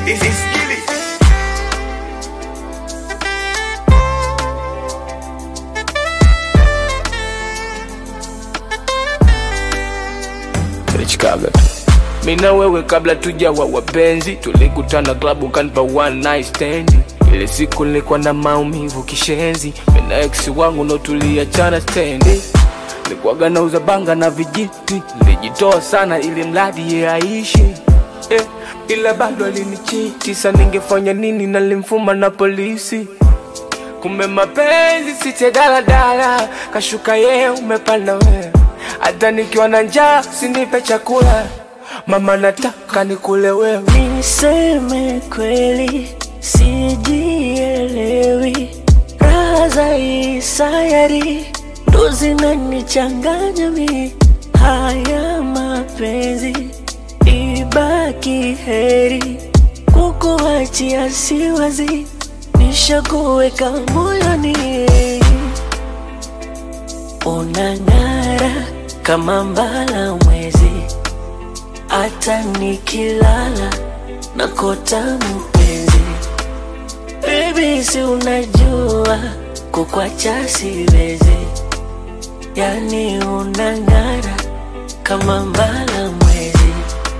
This is Gilly. Chicago. Mimi na wewe kabla tujawa wapenzi, tulikutana klabu ukanipa one night stand. Ile siku nilikuwa na maumivu kishenzi, mimi na ex wangu ndo tuliachana stendi. Nilikuwaga nauza banga na vijiti, nilijitoa sana ili mradi ye aishi eh, ila bado alinichiti. Sasa ningefanya nini? Nalimfuma na polisi Kumbe mapenzi site daladala, kashuka yeye umepanda wewe. Hata nikiwa na njaa sinipe chakula, mama nataka nikule wewe. Niseme kweli, sijielewi. Raha za hii sayari ndo zinanichanganya mi. Haya mapenzi ibaki heri, kukuachia siwazi, nishakuweka moyoni. Unang'ara kama mbala mwezi hata nikilala nakota mpenzi. Baby, si unajua kukwacha siwezi, yani unang'ara kama mbala mwezi,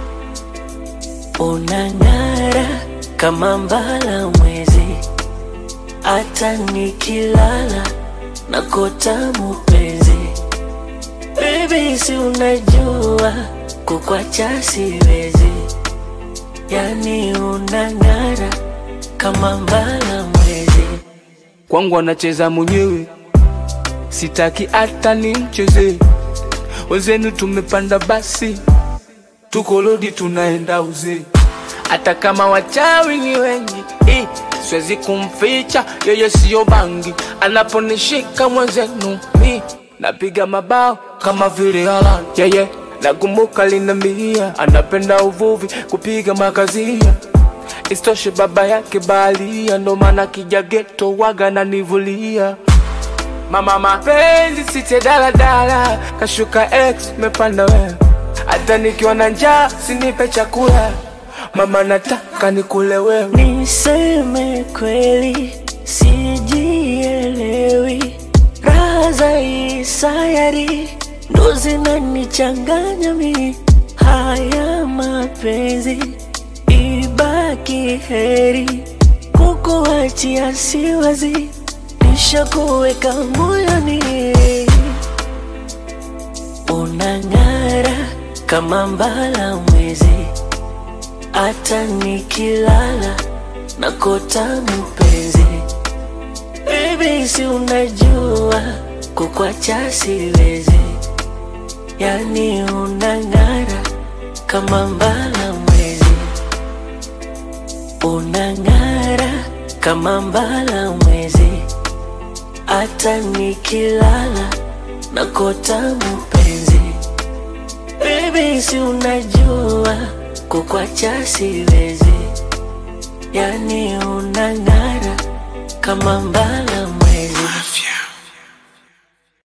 unang'ara kama mbala mwezi, hata nikilala nakota mpenzi. Baby, si unajua kukwacha siwezi, yani unang'ara kama mbala mwezi. Kwangu anacheza mwenyewe, sitaki hata nimcheze. Wenzenu tumepanda basi, tuko lodi tunaenda uzee. Hata kama wachawi ni wengi eh, siwezi kumficha yeye, siyo bangi. Anaponishika mwenzenu mi napiga mabao kama vile Haaland yeye nakumbuka linambia anapenda uvuvi kupiga makazia Istoshe baba yake baharia, ndo maana kija geto waga nanivulia. Mama mapenzi site daladala, kashuka ex mepanda wewe. Hata nikiwa na njaa sinipe chakula, mama nataka nikule wewe. Niseme kweli, sijielewi. Raha za hii sayari ndo zinanichanganya mi. Haya mapenzi ibaki heri, kukuachia siwazi, nishakuweka moyoni. Unang'ara kama mbala mwezi, hata nikilala nakota mpenzi. Baby, si unajua kukwacha siwezi, yani unang'ara kama mbala mwezi, unang'ara kama mbala mwezi, hata nikilala nakota mpenzi. Baby, si unajua kukwacha siwezi, yani unang'ara kama mbala mwezi.